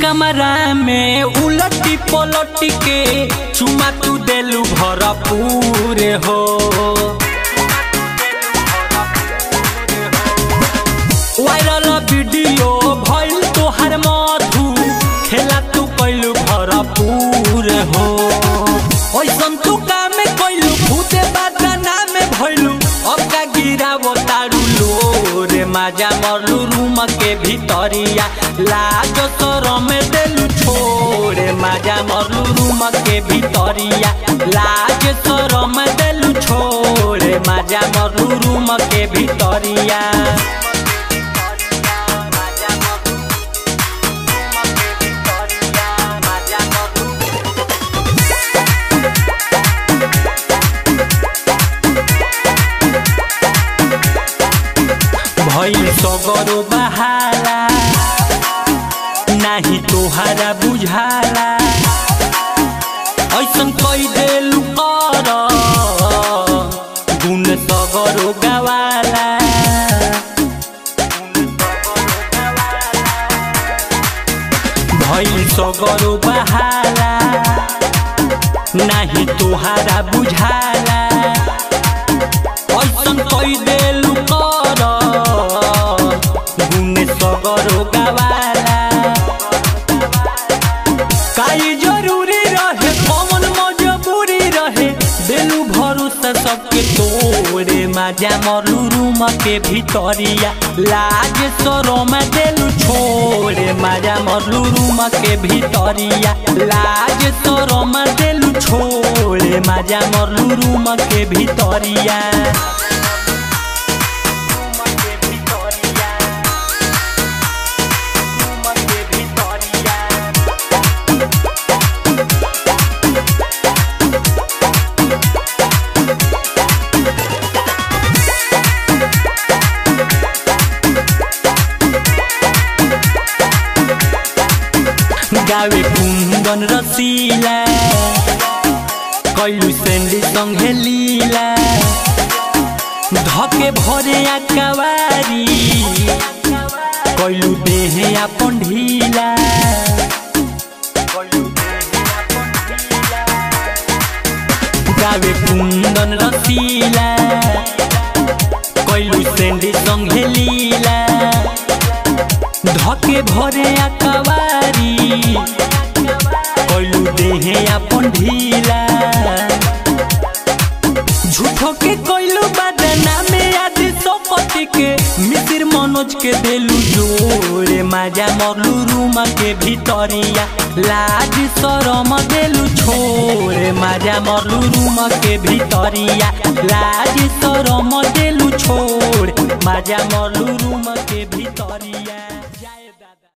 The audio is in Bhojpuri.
कमरा में उलटी पलटी के चुमा तू देलू भरपूर हो वायरल वीडियो भइल तोहर मधु खेला तू कैलू भरपूर हो ऐसन तू काम कैलू भूते बदना में भइलू अब का गिरावो तारू लो रे माजा मरलू रूम के भीतरिया लाज शरम देलू छोड़े माजा मरलू रूम के भीतरिया लाज शरम देलू छोड़े माजा मरलू रूम के भीतरिया भइल सगरो बहाला नाही तोहारा बुझाला ऐसन कई देलू कर गुण सगरो गवाला भइल सगरो बहाला नाही तोहारा बुझाला ऐसन कई देलू कर गुण सगरो गवाला काई जरूरी रहे कौन मजबूरी रहे देलू भरोसा सबके तोरे माजा मरलू रूम के भीतरिया लाज शरम देलू छोड़े माजा मरलू रूम के भीतरिया लाज शरम देलू छोड़े माजा मरलू रूम के भीतरिया गावे कुन्दन रसिला कैलु सेन्डी सँगे लीला धके भरे आकावारी कैलु देहे आपन ढिला गावे कुन्दन रसिला कैलु सेन्डी सँगे लीला धके भरे आकावारी कैलू देहे अपन ढीला झूठो के कैलू बदना में आदि सोपति के मिसिर मनोज के देलू जोड़े माजा मरलू रूम के भीतरिया लाज शरम देलू छोड़े माजा मरलू रूम के भीतरिया लाज शरम देलू छोड़ माजा मरलू रूम के भीतरिया